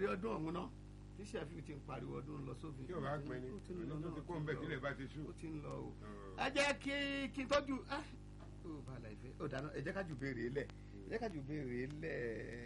bẹ̀rẹ̀ ọdún ọ̀hún náà tí sẹ́fì ti ń pariwo ọdún lọ sófin tí o bá pin ni ó ti ń lọ ọdún tó náà, ti ó kó ti ń ń bẹ lọ. sílẹ̀ bá ti sú. ó ti ń lọ o Ọ̀. ẹ jẹ́ kí kí n tọ́jú ẹ ó bàlá ìfẹ́ ó dáná ẹ jẹ́ ká jù béèrè lẹ̀ ẹ jẹ́ ká jù béèrè lẹ̀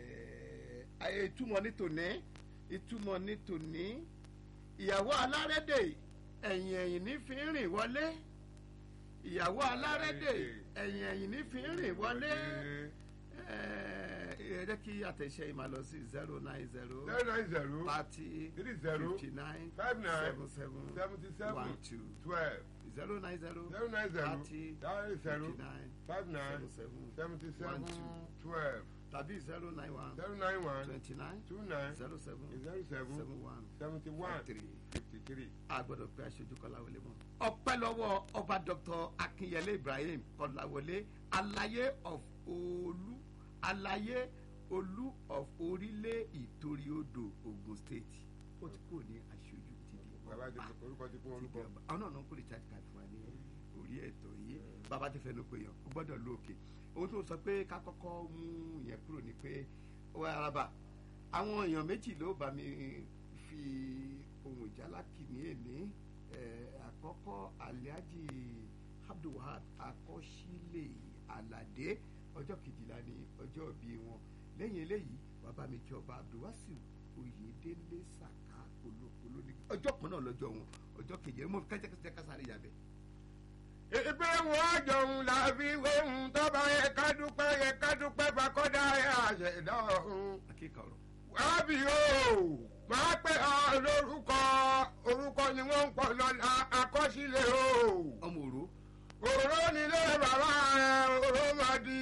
ẹ ìtumọ̀ ní tòní ìtumọ̀ ní tòní ìyàwó alárédè ẹ̀yìn ẹ̀yìn ní fi ń rìn wọlé ìyàwó alárédè ẹ̀yìn ẹ̀yìn ní fi ń rìn wọlé ẹ ẹ jẹ́ kí àtẹ̀ṣe yìí máa lọ sí zero nine zero zero nine zero thirty three zero fifty nine five nine seven seven seventy seven one two twelve zero nine zero zero nine zero thirty thirty zero fifty nine five nine seven seven seventy seven one two twelve tàbí zero nine one zero nine one twenty nine two nine zero seven zero seven seven one seventy one three. fifty three. a gbọ́dọ̀ pé aṣojú kọláwọlé mọ. ọpẹ́ lọ́wọ́ ọba dr akinyele ibrahim kọláwọlé alaye of olú alaye olú of orílẹ̀ ìtorí odò ogun state ó ti kúrò ní aṣojú ti di bàbá ti ọba orúkọ ti kún ti di orúkọ. ọba àwọn náà ló ń kó recharge card fún wa ní orí ètò yìí bàbá ti fẹnu pé yàn ó gbọ́dọ̀ lóòkè ohun tó sọ pé ká kọ́kọ́ mú yẹn kúrò ni pé ó wá araba àwọn èèyàn méjì ló bá mi fi ohun ìjálá kìíní èní àkọ́kọ́ aliaji abdulwahab akọ́sílẹ̀ aládé ọjọ́ kejìlá ní ọjọ́ ìbí wọn lẹ́yìn eléyìí bàbá mi kí ọba abdulwasiu oyèdélé saka olókòló ní ọjọ́ kan náà lọ́jọ́ wọn ọjọ́ kejì mo kẹ́jẹ́kẹ́jẹ́ kásáré yàbẹ̀. ìpè wọn jọ̀hún làbí ohun tó bá yẹ ká dúpẹ́ yẹ ká dúpẹ́ fakọ́dá yẹ àṣẹ̀dá ọ̀hún. akíkà ọ̀rọ̀ wábì o máa pẹ́ ọ lórúkọ orúkọ ni wọ́n ń pọ̀ lọ́la àkọsílẹ̀ o. ọmọ òru òró nílé bàbá rẹ̀ òró máa di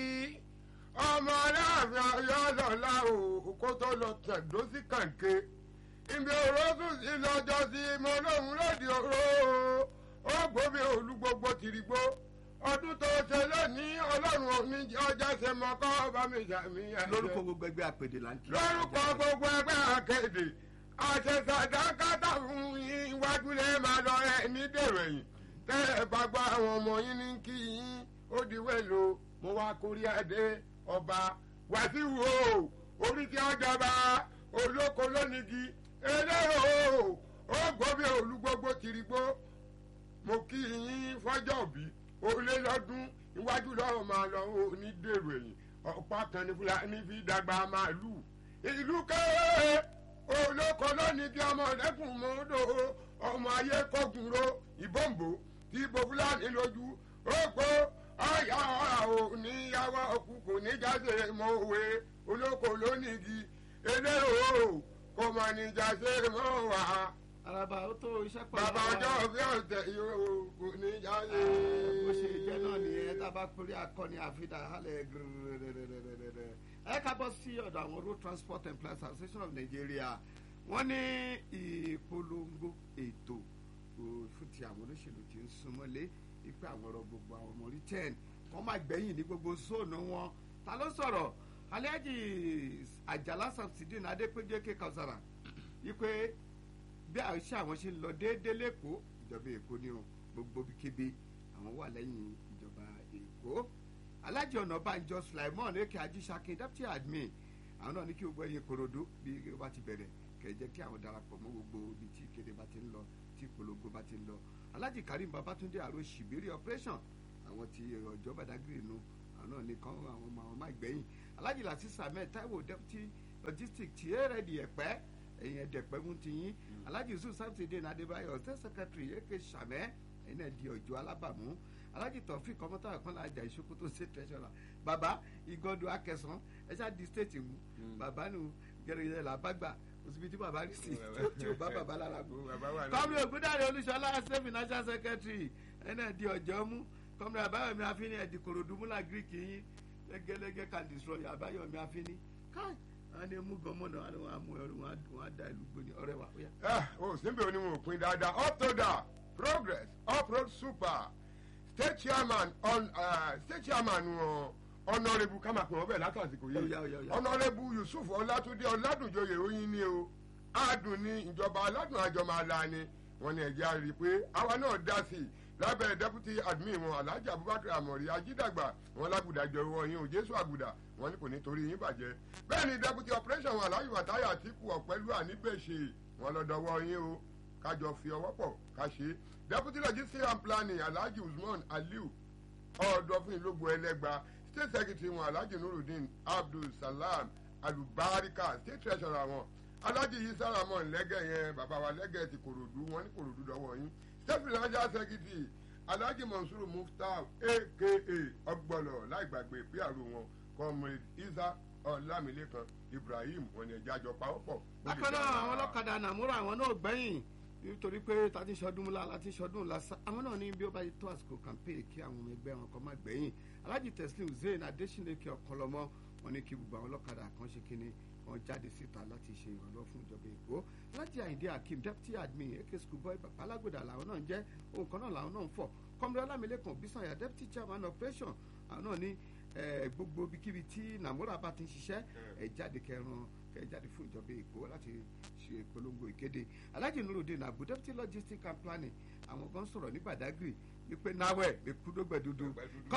ọmọ aláàfin ọyọ́ lọ́la o kó tó lọ tẹ̀dó sí kàǹké. ibi òró tún sí lọ́jọ́ sí mo lóhùn lòdì òró ó gbóbi òlu gbogbo tìrìgbó ọdún tó ṣe lónìí ọlọ́run òní ọjà ṣe mọ́ kọ́ bá mi ṣàmìyàn. lórúkọ gbogbo ẹgbẹ́ àpèdè là ń kí. lórúkọ gbogbo ẹgbẹ́ akéde àṣẹṣàdákátà fún yín iwájú lè máa lọ ẹ ní dèrò ẹ̀yìn tẹ́ ẹ bá gbọ́ àwọn ọmọ yín ní kí yín ó di wẹ́lo mo wá kórí adé ọba wàsíù o orí tí wọ́n jọba olóko lónìí eléyò ó gbóbi olúgbogbo tìrìgbó mo kí yín fọ́jọ́ òbí olé lọ́dún iwájú lọ́rọ̀ máa lọ ní dèrò ẹ̀yìn ọ̀pá kan ní fúlàní fi dàgbà màálù ìlú kéré olóko lónìí kí ọmọ lẹ́kùn mọ́dọ̀ ọmọ ayé kọ́gùnrò ìbọ̀nbò tí ibo fúlàní lójú òpó ọ̀yà ọ̀rà ò níyàwó ọkù kò ní jáde mọ́ òwe olóko lónìí kí eléyò kò mọ̀ ní jáde mọ́ wà araba ó tó iṣẹ́ pọ̀ bàbá lára. ọjọ́ bí ọ̀tẹ̀ yóò kò ní jáde. bó ṣe jẹ́ náà nìyẹn tá a bá péré akọni àfidà hálẹ̀ gírẹ́rẹ́rẹ́rẹ́rẹ́ ẹ ká bọ́ sí ọ̀dọ̀ àwọn road transport employees association of nigeria wọ́n ní ìpolongo ètò ò, fún ti àwọn olóṣèlú tí ń súnmọ́lé wípé àwọn ọ̀rọ̀ gbogbo àwọn ọmọ orí ten wọ́n máa gbẹ̀yìn ní gbogbo zóònù wọn ta ló sọ̀rọ̀ alhaji ajala samsidin adépéjé kékausara wípé bí àṣà àwọn ṣe ń lọ déédéé lẹ́kọ̀ọ́ ìjọba èkó ni o gbogbo kíbi àwọn wà lẹ́yìn ìjọba èkó alájì ọ̀nàbànjọ sulaimon eke ajísàkin deputy admin àwọn náà ní kí gbogbo ẹyin korodo bí ó bá ti bẹ̀rẹ̀ kẹ̀ jẹ́ kí àwọn darapọ̀ mọ́ gbogbo ibi tí ìkéde bá ti ń lọ tí ìpolongo bá ti ń lọ alájì karim babatunde àrò ṣìbírí operation àwọn ti ọjọ́ badagry nu àwọn náà ní kán àwọn ọmọ àwọn máa gbẹ̀yìn alájì lasisa ahmed taiwo deputy logistic tí èrèdì ẹ̀pẹ́ ẹ̀yìn ẹ̀dẹ̀pẹ́ mú ti yín alhaji yusuf samsudeen adébáyọ̀ state secretary eke sàmẹ́ ẹ̀yìn ẹ̀dì ọ̀jọ́ alábàmú alhaji tọ̀fí kọ́mọ́tà àkànlá àjà ìṣòkòtò state treasurer baba igọ́dọ̀ akẹsàn ẹ̀ṣá di state mu baba nu gẹ̀rẹ́gẹ̀rẹ́ là bá gbà òsibítí baba rí sí tí ó bá baba lára mu bàbá wà kọ́mi ògúndàrí olúṣọlá state financial secretary ẹ̀yìn ẹ̀dì ọ̀jọ́ mú kọ́mi àbáyọ̀mí afínì ẹ̀dì kòròdú múlá greek yín lẹ́gẹ́lẹ́gẹ́ can destroy àbáyọ̀mí afínì káì wọn ní mú gọmọnà wọn wọn mú ẹrú wọn wọn á da ìlú gbóni ọ̀rẹ́ wa ó yá. ẹ o síbi onímọ̀ òpin dáadáa up to da progress uproad super state chairman on uh, state chairman wọn honourable ká máa pè wọ́n bẹ́ẹ̀ látàsìkò Ó yá, ó yá, ó yìí yá. honourable yusuf ọlátúndé ọládùnjoyè oyin ni o adùn ní ìjọba aládùn àjọmọ àlá ni wọn ní ẹ̀jẹ̀ á rí i pé àwa náà dá sí i lábẹ́ deputy admin wọn alhaji abubakar amori ajídàgbà wọn lágùdà jọ̀wọ́ yín o jésù àgùdà wọn ní kò ní torí yín bàjẹ́ bẹ́ẹ̀ ni deputy operation wọn alhaji wàtáyà àtìkù ọ̀pẹ́lú àníbẹ̀ṣe wọn lọ́dọ̀wọ́ yín o kájọ fi ọwọ́ pọ̀ ká ṣe deputy logistics and planning alhaji usman aliu ọ̀ọ́dọ́fún ìlógbò ẹlẹ́gba state secretary wọn alhaji nurudeen abdul salam alubarika state treasurer wọn alhaji yisa ramon lẹ́gẹ̀ yẹn bàbá wa lẹ́gẹ̀ ti kòròdú wọn ní kòròdú dọ́wọ́ yín state financial secretary alhaji monsuru muftar aka ọgbọlọ láì gbàgbé píàrọ̀ wọn comrade isa ọlámilékan ibrahim wọn ni ẹja jọ pawọ́pọ̀. bákan náà àwọn ọlọ́kadà nàmúrò àwọn náà gbẹ̀yìn nítorí pé tàti sọdún múlá láti sọdún lásà àwọn náà ní bí ó bá yẹ tó àsìkò kàmpé kí àwọn ọmọ ẹgbẹ́ wọn kọ́ máa gbẹ̀yìn alhaji teslim zayn adesínlẹ̀kẹ́ ọ̀kọlọmọ wọn ní kí gbogbo àwọn ọlọ́kadà kan ṣe kíni wọn jáde síta láti ṣe ìrànlọ́ fún ìjọba èkó láti àyíndé akeem deputy admin ak school boy alágbèdà làwọn náà ń jẹ́ ohun kan náà làwọn náà ń fọ̀ kọ́mọdé ọlámilẹ́kan bísànyà deputy chairman operation àwọn náà ní gbogbo ibikíbi tí nàmúrà bá ti ń ṣiṣẹ́ ẹ̀ jáde kẹran kẹ jáde fún ìjọba èkó láti ṣe ìpolongo ìkéde alhaji nurudeen abu deputy logistics and planning àwọn kan sọ̀rọ̀ ní badagry wípé nawẹ mekudogbẹ dudu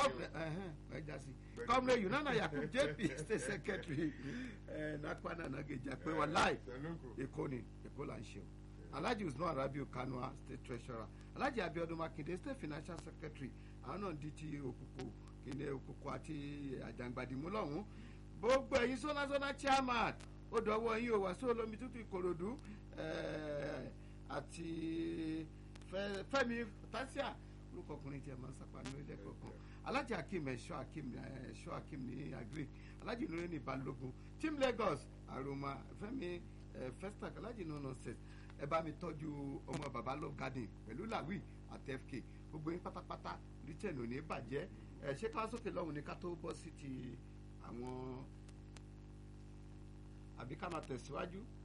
kọmre yunana yakub jp state secretary nakwana nageja pé wọn láì èkó ni èkó là ń ṣe o alhaji usman arabiu kanua state treasurer alhaji abiodun makinde state financial secretary àwọn náà di ti òkùnkùn kìnìún òkùnkùn àti àjàngbàdìmú lọ́hùn gbogbo ẹ̀yin sọ́nà sọ́nà chairman ó dọ̀wọ́ yín o wá sí olómi tútù ìkòròdú àti fẹ́mi tásíà orúkọ ọkùnrin tí a máa ń sápá ní ilé kọ̀ọ̀kan alájà akim ẹ̀ṣọ́ akim ẹ̀ṣọ́ akim ní agric alájì nínú ní balógun team lagos àròmà fẹ́mi festac alájì nínú nonsense ẹ bá mi tọ́jú ọmọ baba love garden pẹ̀lú làwí àti fk gbogbo yín pátápátá richard ò ní bàjẹ́ ẹ ṣé ká sókè lọ́hùn ní ká tó bọ́ sí ti àwọn àbí ká máa tẹ̀síwájú